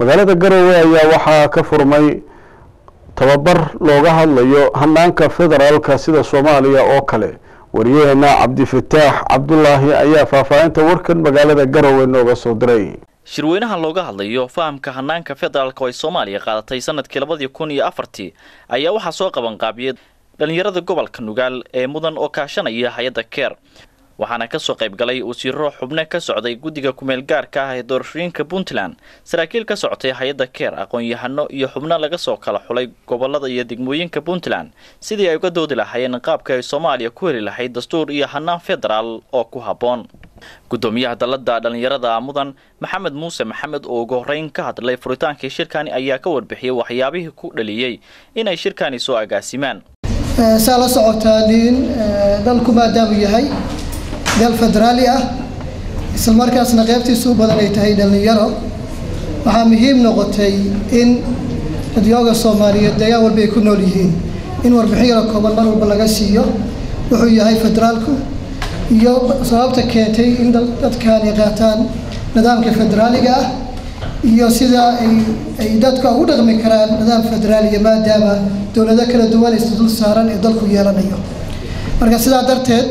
magaalada garowe ayaa waxaa ka furmay tababar looga hadlayo hanaanka federaalka sida soomaaliya oo kale wariyaheena cabdifataax cabdulaahi ayaa faahfaahinta warkan magaalada garowe nooga soo diray shirweynaha looga hadlayo fahamka hanaanka federaalka oo ay soomaaliya qaadatay sanadkii labadii kun iyo afartii ayaa waxaa soo qabanqaabiyay dhallinyarada gobolka nugaal ee mudan oo kaashanaya hay-adda keer waxaana kasoo qayb galay wasiiro xubno ka socday guddiga kumeel gaarka ah ee doorashooyinka puntland saraakiil ka socotay hay-adda keer aqoon-yahano iyo xubno laga soo kala xulay gobolada iyo degmooyinka puntland sidii ay uga doodi lahaayeen qaabka ay soomaaliya ku heli lahayd dastuur iyo hanaan federaal oo ku habboon gudoomiyaha dalada dhallinyarada mudan maxamed muuse maxamed oo ugu horeyn ka hadlay furitaankii shirkani ayaa ka warbixiyey waxyaabihii ku dhaliyey inay shirkani soo agaasimaan saa la socotaa nin dalku maadaamuu yahay dal federaali ah isla markaasna qaybtiisu u badan ay tahay dhallinyaro waxaa muhiim noqotay in dadyooga soomaaliyeed deegaan walba ay ku nool yihiin in warbixin yaro kooban mar walba laga siiyo wuxuu yahay federaalku iyo sababta keentay in dadkan ay qaataan nidaamka federaaliga ah iyo sida ay ay dadka ugu dhaqmi karaan nidaam federaaliga maadaama dowlado kala duwan is dul saaran ee dalku yeelanayo marka sidaa darteed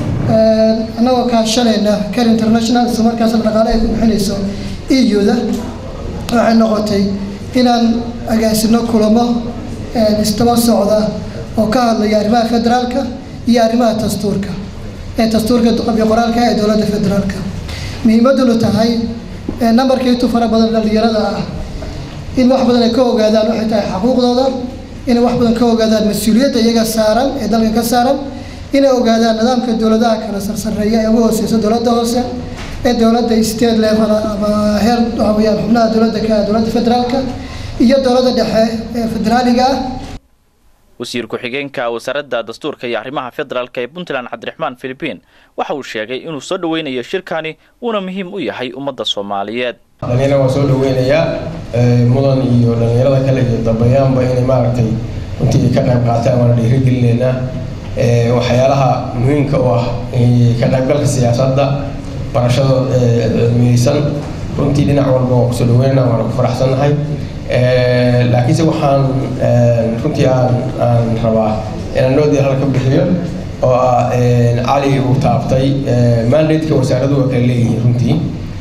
annagoo kaashanayna care international isla markaasna dhaqaale ay ku bixinayso eu-da waxay noqotay inaan agaasino kulamo istaba socda oo ka hadlaya arrimaha federaalka iyo arrimaha dastuurka ee dastuurka qabyo qoraalka ee dowladda federaalka muhiimaddunu tahay nambarka intuu fara badan dhallinyarada ah in wax badan ay ka ogaadaan waxay tahay xaquuqdooda inay wax badan ka ogaadaan mas-uuliyadda iyaga saaran ee dalka ka saaran inay ogaadaan nidaamka dowladaha kala sarsareeya ee ugu hooseysa dowladda hoose ee dowladda state level ama heer waxa weeyaan xubnaha dowladda ka dowladda federaalka iyo dowladda dhexe ee federaaliga ah wasiir ku-xigeenka wasaaradda dastuurka iyo arrimaha federaalka ee puntland cabdiraxmaan philipiin waxa uu sheegay inuu soo dhaweynayo shirkani uuna muhiim u yahay ummadda soomaaliyeed dhalinyarada waa soo dhaweynayaa mudan iyo dhalinyarada kale iyo dambeyaanba inay maaragtay runtii ka qayb qaataan waana dhiirigelinaynaa waxyaalaha muhiimka u ah ka qaybgalka siyaasadda barashada cilmiyeysan runtii dhinac walba waa kusoo dhaweynana waana ku faraxsannahay laakiinse waxaan runtii aan aan rabaa inaan noodii halka bixiyo oo ah cali uu taabtay mandateka wasaaradu waa kala leeyihiin runtii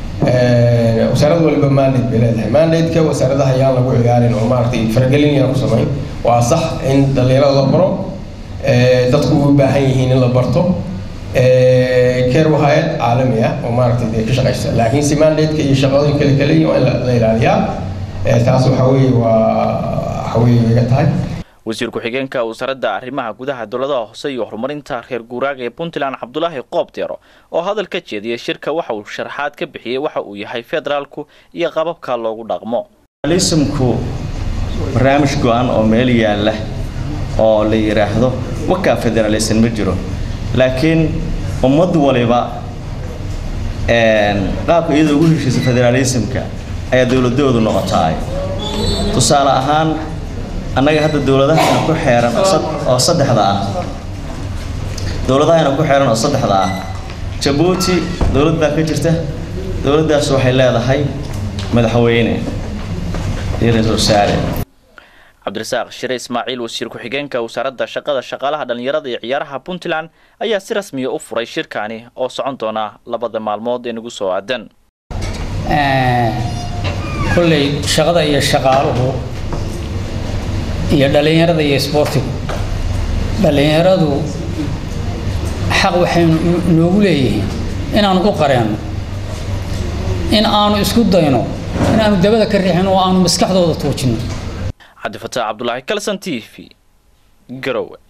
wasaarad waliba mandate bay leedahay mandateka wasaaradaha ayaan lagu ciyaarin oo maaragtay faragelin yaan ku samayn waa sax in dhalinyarada la baro dadku u baahan yihiin in la barto keer waa hay-ad caalami ah oo maaragtay dee ka shaqaysa laakiin si mandateka iyo shaqadooyin kale kale waa in la ilaaliyaa taas waxa weeye waa waxa weeye iga tahay wasiir ku-xigeenka wasaaradda arrimaha gudaha dowladaha hoose iyo horumarinta reer guuraaga ee puntland cabdulaahi qoobdeero oo hadal ka jeediyay shirka waxa uu sharaxaad ka bixiyey waxa uu yahay federaalku iyo qababka loogu dhaqmo federalismku barnaamij go-an oo meel yaalla oo la yidhaahdo wakaa federalism ma jiro laakiin ummad waliba qaabka iyadoo ugu heshiisa federalismka ayaa dowladoodu noqotaay tusaale ahaan annaga hadda dowladahayna ku xeeran oo saddexda ah dowladahayna ku xeeran oo saddexda ah jabuuti dowlad baa ka jirta dowladdaas waxay leedahay madaxweyne iyo ra-iisul wasaare cabdirasaaq shire ismaaciil wasiir ku-xigeenka wasaaradda shaqada shaqaalaha dhallinyarada iyo ciyaaraha puntland ayaa si rasmiya u furay shirkani oo socon doona labada maalmood ee nagu soo aadan kolley shaqada iyo shaqaaluhu iyo dhallinyarada iyo isboortigu dhallinyaradu xaq waxaynu noogu leeyihiin inaanu u qareenno in aanu isku dayno in aanu dabada ka riixin oo aanu maskaxdooda tuujinno cabdifataax cabdulaahi kalson t v garowe